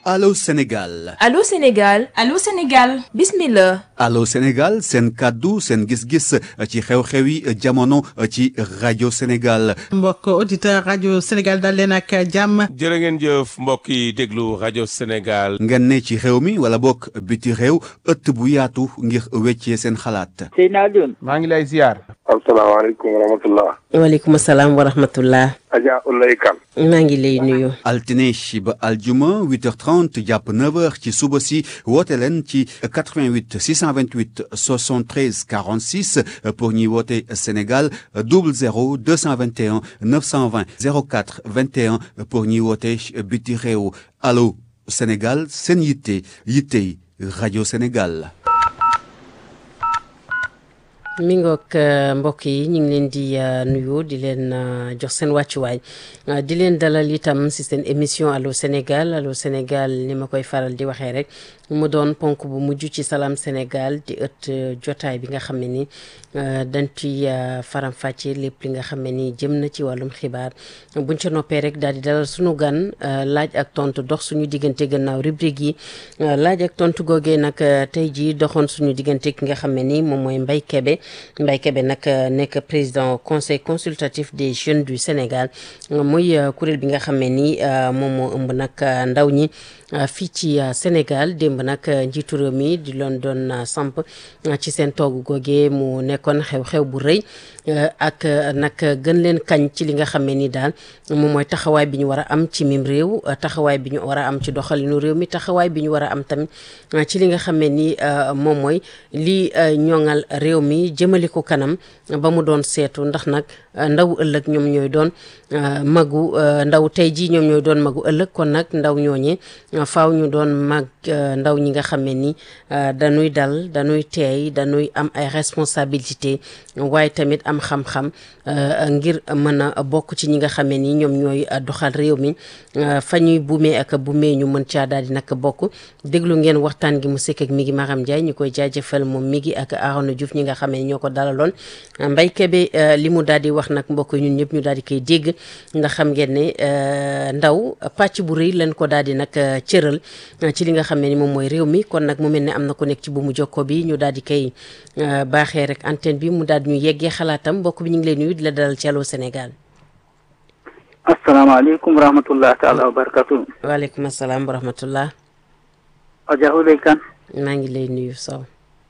Allô Sénégal Allô Sénégal Allô Sénégal bismillah Allô Sénégal seen kàddu seen gis-gis ci xew-xewi jamono ci rajo Sénégal mbokk auditeur rajo Sénégal dal leen ak jàmm jërë ngeen jëf mbokk yi déglu rajo Sénégal ngeen ne ci réew mi wala bokk biti réew ëtt bu yaatu ngir weccee seen xalaat Seydina Alioune maa ngi lay ziar asalaamaaleykum wa rahmatullah waaleykum salaam wa rahmatullah Adja Ulay Kan maa ngi lay nuyu altine ba aljuma 8h30 jàpp 9h ci suba si woote leen ci 88 628 73 46 pour ñuy woote Sénégal 00 221 920 04 21 pour ñuy woote biti réew allo Sénégal seen yitte yittey rajo Sénégal. mi ngoog mbokk yi ñu ngi leen di nuyu di leen jox seen wàccuwaay di leen dalal itam si seen émission allo Sénégal allo Sénégal ni ma koy faral di waxee rek mu doon ponk bu mujj ci salaam Sénégal di ëtt jotaay bi nga xam ne ni dañ ci faram-fàcce lépp li nga xam ne ni jëm na ci wàllum xibaar buñ ca noppee rek daal di dalal suñu gan laaj ak tontu dox suñu diggante gannaaw rubrique yi laaj ak tontu googee nag tey jii doxoon suñu diggante ki nga xam ne ni moom mooy Mbaye Kébé Mbaye Kébé nag nekk président conseil consultatif des jeunes du Sénégal muy kuréel bi nga xam ne ni moom moo ëmb nag ndaw ñi fii ci Sénégal démb nag njiitu réew mi di loon doon samp ci seen toogu googee mu nekkoon xew-xew bu rëy ak nag gën leen kañ ci li nga xam ne ni daal moom mooy taxawaay bi ñu war a am ci mim réew taxawaay bi ñu war a am ci doxalinu réew mi taxawaay bi ñu war a am tamit ci li nga xam ne ni moom mooy lii ñoŋal réew mi jëmali ko kanam ba mu doon seetu ndax nag ndaw ëllëg ñoom ñooy doon magu ndaw tey jii ñoom ñooy doon magu ëllëg kon nag ndaw ñooñe faaw ñu doon mag ndaw ñi nga xam ne ni dañuy dal dañuy teey dañuy am ay responsabilité waaye tamit am xam-xam ngir mën a bokk ci ñi nga xam ne ni ñoom ñooy doxal réew mi fa ñuy buumee ak buumee ñu mën caa daal di nag bokk déglu ngeen waxtaan gi mu sekk ak mi ngi Maram Ndiaye ñu koy jaajëfal moom mi ngi ak Arona Diouf ñi nga xam ne ñoo ko dalaloon Mbaye Kébé li mu daal di wax nag mbokk ñun ñëpp ñu daal di koy dégg nga xam ngeen ne ndaw pàcc bu rëy lañ ko daal di nag cëral ci li nga xam ne ni moom mooy réew mi kon nag mu mel ne am na ku nekk ci bu mu jokko bi ñu daal di koy baaxee rek antenne bi mu daal di ñu yeggee xalaatam mbokk bi ñu ngi lay nuyu di la dalal ci Allô Sénégal. asalaamaaleykum wa rahmatullah taala wa barakatu waaleykum salaam wa rahmatullah. Adja Ulay Kan maa ngi lay nuyu Sow.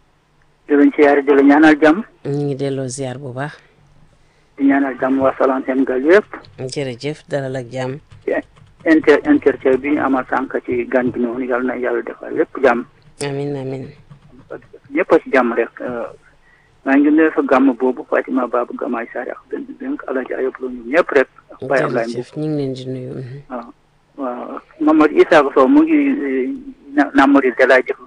di leen siyaare di la ñaanal jàmm ñu ngi delloo ziar bu baax. di ñaanal jàmm waa Salam Sénégal yëpp jërëjëf dalal ak jàmm. inter interview bi ñu amal sànq ci gan gi noonu yàlla na yàlla defal lépp jàmm amin amin ñëpp a ci jàmm rek maa ngi nuyu fa gàmm boobu Fatima Babou Gamaay Sarr ak benn benn Alaaji Ayop Lo ñoom ñëpp rek ak Baye Ablaye Mbow jërëjëf ñu ngi leen di nuyu. waaw waaw Mamadou Issa Sow mu ngi Namori Dela jëf